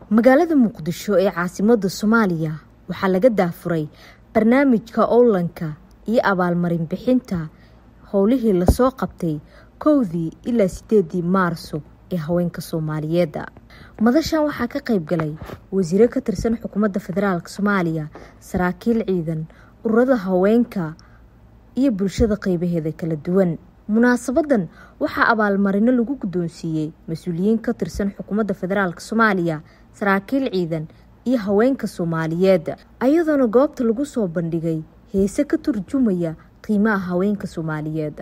magaalada muqdisho ee caasimada soomaaliya waxaa laga daafuray barnaamijka owlanka iyo abaalmarin bixinta howlihii lasoo qabtay kowdii ilaa sideedii maarso ee haweenka soomaaliyeed madashan waxaa ka qayb galay wasiiro ka tirsan xukuumadda federaalk soomaaliya saraakiil ciidan ururada haweenka iyo bulshada qeybaheeda kala duwan munaasabadan waxaa abaalmarino lagu guddoonsiiyey mas-uuliyiin ka tirsan xukuumadda federaalk soomaaliya saraakiil ciidan iyo haweenka soomaaliyeed ayadoona goobta lagu soo bandhigay heese ka turjumaya qiimaha haweenka soomaaliyeed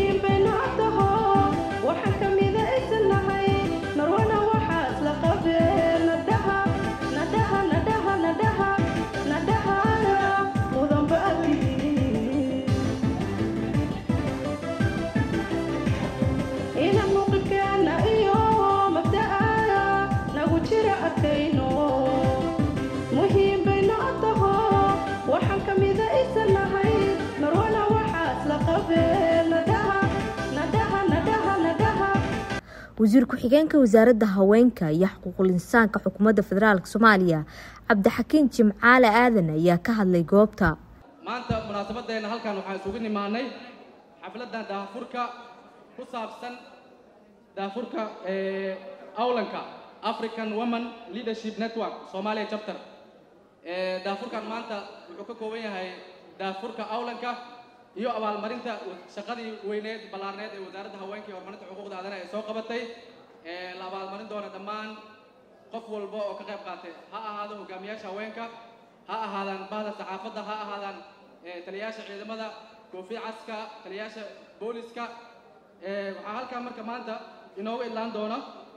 wasiir ku-xigeenka wasaaradda haweenka iyo xuquuqul insaanka xukuumadda federaalk soomaaliya cabdixakiin jimcaale aadan ayaa ka hadlay goobta maanta munaasabadeena halkan waxaan isugu nimaanay xafladdan daahfurka ku saabsan daahfurka awlanka african woman leadership network somalia chapter daahfurkan maanta wuxuu ka kooban yahay daahfurka awlanka iyo abaalmarinta shaqadii weyneed ballaarneed ee wasaaradda haweenka iyo horumarinta xuquuqda aadanaha ay soo qabatay la abaalmarin doona dhammaan qof walba oo ka qayb qaatay ha ahaado hogaamiyaasha haweenka ha ahaadaan bahda saxaafadda ha ahaadaan taliyayaasha ciidamada koofi caska taliyayaasha booliska waxaa halkaa marka maanta inooga idlaan doona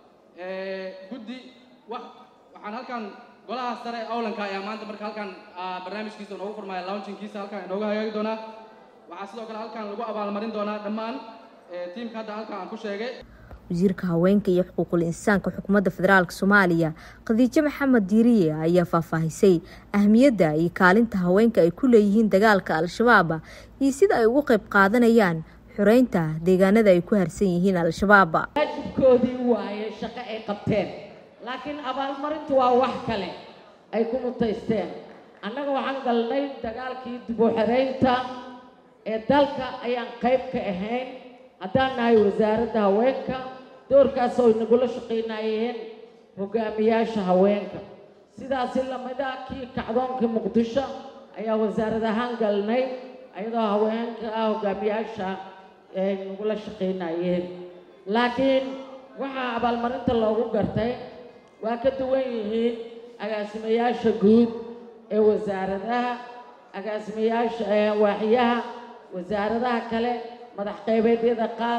guddi wax waxaan halkan golaha sare awlanka ayaa maanta marka halkan barnaamijkiisa inoogu furmaya launchingkiisa halkan inooga hagaagi doonaa waxaa sidoo kale halkan lagu abaalmarin doonaa dhammaan tiimka hadda halkan aan ku sheegay wasiirka haweenka iyo xuquuqul insaanka xukuumadda federaalk soomaaliya khadiijo maxamed diiriye ayaa faahfaahisay ahmiyadda iyo kaalinta haweenka ay ku leeyihiin dagaalka al-shabaab iyo sida ay ugu qayb qaadanayaan xoreynta deegaanada ay ku harsan yihiin al-shabaab waajibkoodii waaye shaqo ay qabteen laakiin abaalmarintu waa wax kale ay ku mutaysteen annaga waxaan galnay dagaalkii dib u xereynta ee dalka ayaan qayb ka ahayn haddaan nahay wasaaradda haweenka doorkaas oo inagula shaqaynayeen hogaamiyaasha haweenka sidaasi lamida kii kacdoonkii muqdisho ayaa wasaarad ahaan galnay ayadoo haweenka ah hogaamiyaasha ay nagula shaqaynayeen laakiin waxaa abaalmarinta loogu gartay waa ka duwan yihiin agaasimayaasha guud ee wasaaradaha agaasimayaasha waaxyaha wasaaradaha kale madax qaybeedyada qaar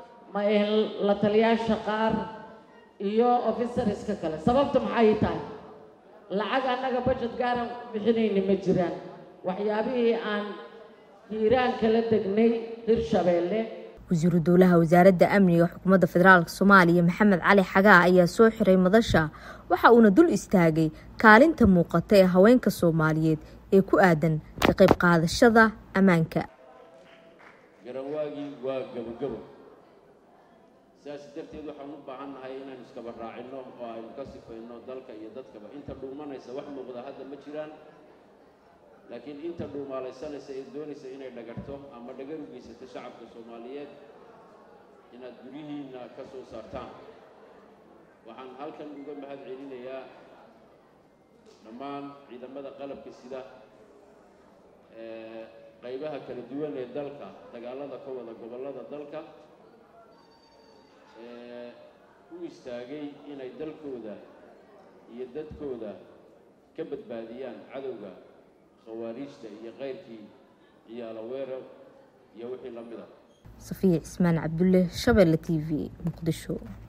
la taliyaasha qaar iyo officerska kale sababta maxay tahay lacag annaga budget gaaran bixinayna ma jiraan waxyaabihii aan hiiraan kala degnay hirshabeelle wasiiru dowlaha wasaaradda amniga xukuumadda federaalk soomaaliya maxamed cali xagaa ayaa soo xiray madasha waxa uuna dul istaagay kaalinta muuqata ee haweenka soomaaliyeed ee ku aadan ka qayb qaadashada ammaanka garanwaagii waa gabogabo sidaas darteed waxaan u baahan nahay inaynu iskaba raacinno oo aynu ka sifayno dalka iyo dadkaba inta dhuumanaysa wax muuqda hadda ma jiraan laakiin inta dhuumaalaysanaysa ee doonaysa inay dhagarto ama dhagar u geysato shacabka soomaaliyeed inaad guryihiinna ka soo saartaan waxaan halkan uga mahad celinayaa dhammaan ciidamada qalabka sida qaybaha kala duwan ee dalka dagaalada ka wada gobollada dalka u istaagay inay dalkooda iyo dadkooda ka badbaadiyaan cadowga khawaariijta iyo kayrkii ciyaalo weerar iyo wixii la mid a safiya cismaan cabdulle shabeelle t v muqdisho